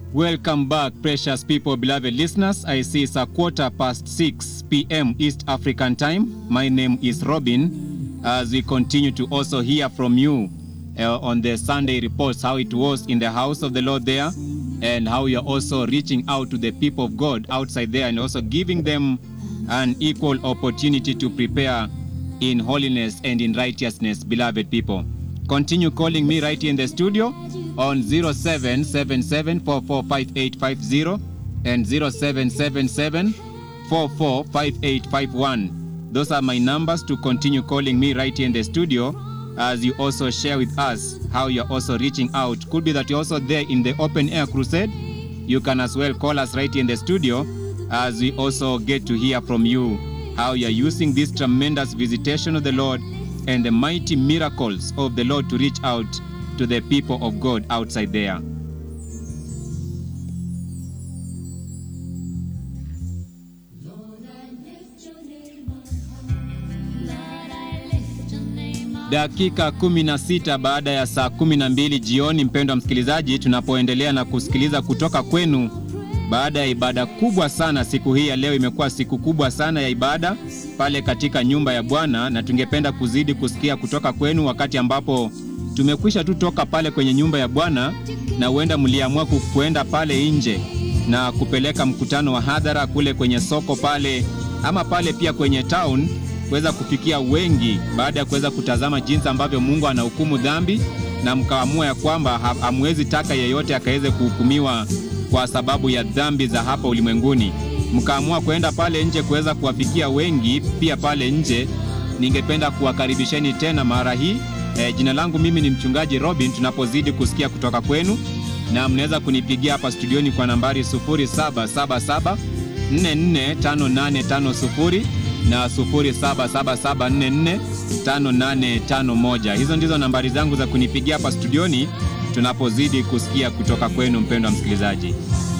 Welcome back, precious people, beloved listeners. I see it's a quarter past 6 p.m. East African time. My name is Robin. As we continue to also hear from you uh, on the Sunday reports, how it was in the house of the Lord there, and how you're also reaching out to the people of God outside there and also giving them an equal opportunity to prepare in holiness and in righteousness, beloved people. Continue calling me right here in the studio on 0777445850 and 0777445851. Those are my numbers to continue calling me right here in the studio as you also share with us how you're also reaching out. Could be that you're also there in the open air crusade. You can as well call us right here in the studio as we also get to hear from you how you're using this tremendous visitation of the Lord and the mighty miracles of the Lord to reach out to the people of God outside there. Dakika 16 baada ya saa 12 jioni, mpendwa msikilizaji, tunapoendelea na kusikiliza kutoka kwenu baada ya ibada kubwa sana siku hii ya leo. Imekuwa siku kubwa sana ya ibada pale katika nyumba ya Bwana, na tungependa kuzidi kusikia kutoka kwenu wakati ambapo tumekwisha tu toka pale kwenye nyumba ya Bwana, na huenda mliamua kuenda pale nje na kupeleka mkutano wa hadhara kule kwenye soko pale, ama pale pia kwenye town kuweza kufikia wengi, baada ya kuweza kutazama jinsi ambavyo Mungu anahukumu dhambi, na mkaamua ya kwamba hamwezi taka yeyote akaweze kuhukumiwa kwa sababu ya dhambi za hapa ulimwenguni. Mkaamua kwenda pale nje kuweza kuwafikia wengi pia pale nje. Ningependa kuwakaribisheni tena mara hii. E, jina langu mimi ni mchungaji Robin, tunapozidi kusikia kutoka kwenu, na mnaweza kunipigia hapa studioni kwa nambari 0777 445850 na 0777445851. Hizo ndizo nambari zangu za kunipigia hapa studioni tunapozidi kusikia kutoka kwenu mpendwa msikilizaji.